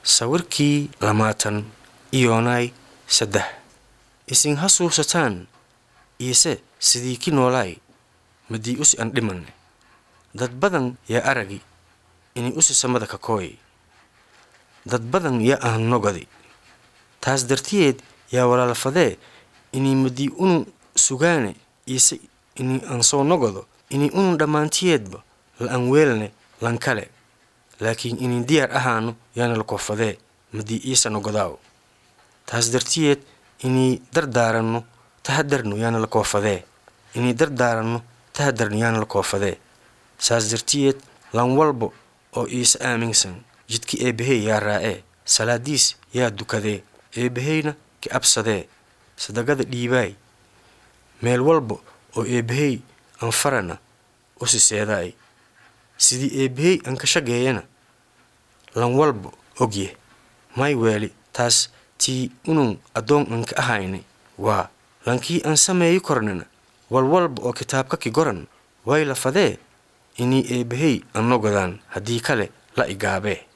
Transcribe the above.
sawirkii lamaatan iyoonay saddex isin ha suubsataan iise sidii ki noolaay madii usi an dhimanne dad badan yaa aragi inay usi samada ka kooy dad badan yaa ahan nogadi taas dartiyeed yaa walaalfadee inay madii unu sugaane iise inay aan soo nogodo inay unu dhammaantiyeedba la an weelne lan kale laakiin inay diyaar ahaano yaana la koofadee madii iisa nogodaaw taas dartiyeed inay dardaaranno tahadarno yaana la koofadee inay dardaaranno tahadarno yaana la koofadee saas dartiyeed lan walba oo iise aaminsan jidka eebbahey yaa raa'ee salaadiis yaa dukadee eebbaheyna ka absadee sadaqada dhiibaay meel walba oo eebbahey anfarana usi seedaay sidii eebbahey an ka shageeyana lan walba ogye may weeli taas tii unun addoon an ka ahayne waa lankii aan sameeyi kornana walwalba oo kitaabka ki goran way la fadee inii eebbahey an nogodaan haddii kale la igaabee